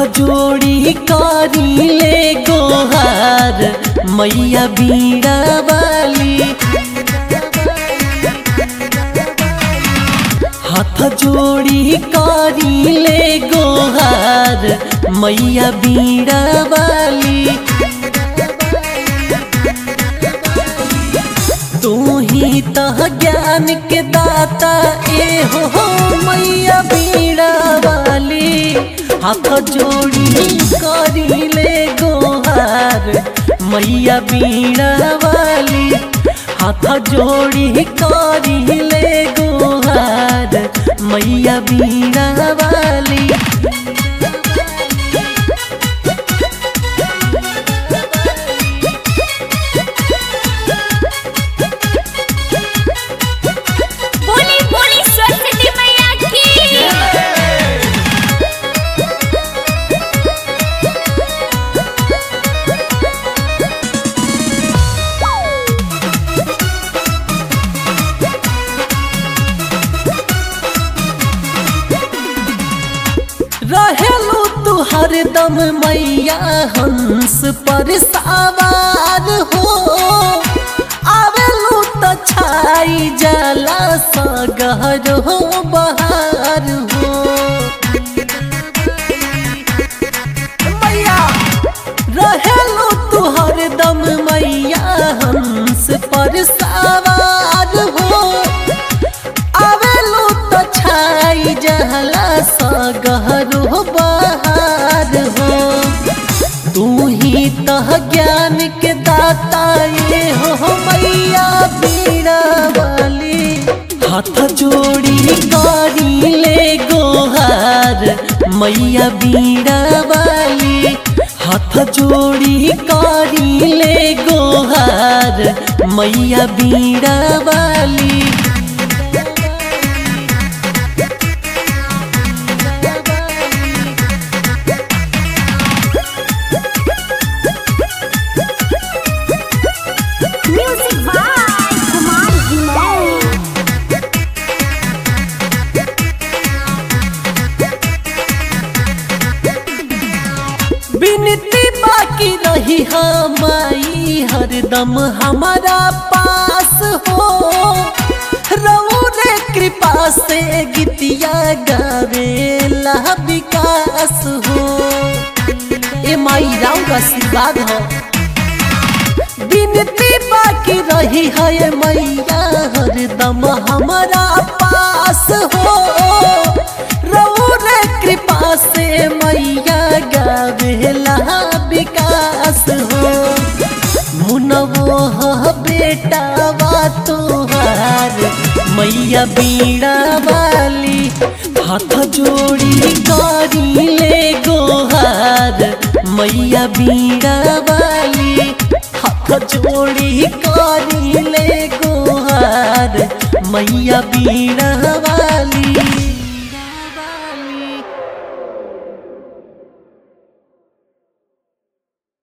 जोड़ी करी ले गोहार मैया बीड़ा वाली हाथ जोड़ी करी ले गोहार मैया बीड़ा वाली तू ही तह ज्ञान के दाता ए हो हो मैया बीड़ा वाली हाथ जोड़ी करी ले गोहार मैया बीड़ा वाली हाथ जोड़ी करी ले गोहार मैया बीड़ा वाली बोली बोली सरस्वती मैया की रहेलू तू हरदम मैया हंस पर सवार हो आवेलू तो छाई जाला सगहर हो बहार हो मैया रहेलू तू हरदम मैया हंस पर सवार हो आवेलू तो छाई जहला सगहर हो बहार हो तू ही तह ज्ञान के दाता ये हो मैया बीड़ा वाली हाथ जोड़ी करी ले गोहार मैया बीड़ा वाली हाथ जोड़ी करी ले गोहार मैया बीड़ा वाली म्यूजिक बाय कुमार विनय बिनती बाकी रही हमारी हरदम हमारा पास हो रहू रे कृपा से गीतिया गावेला विकास हो ए माई राउ आशीर्वाद हो बिनती बाकी रही है मैया हरदम हमारा पास हो रहू रे कृपा से मैया गावेला विकास हो मुनवो ह बेटा वा तोहार मैया बीड़ा वाली हाथ जोड़ी करी ले गोहार मैया बीड़ा वाली हाथ जोड़ी करी ले गोहार मैया बीड़ा वाली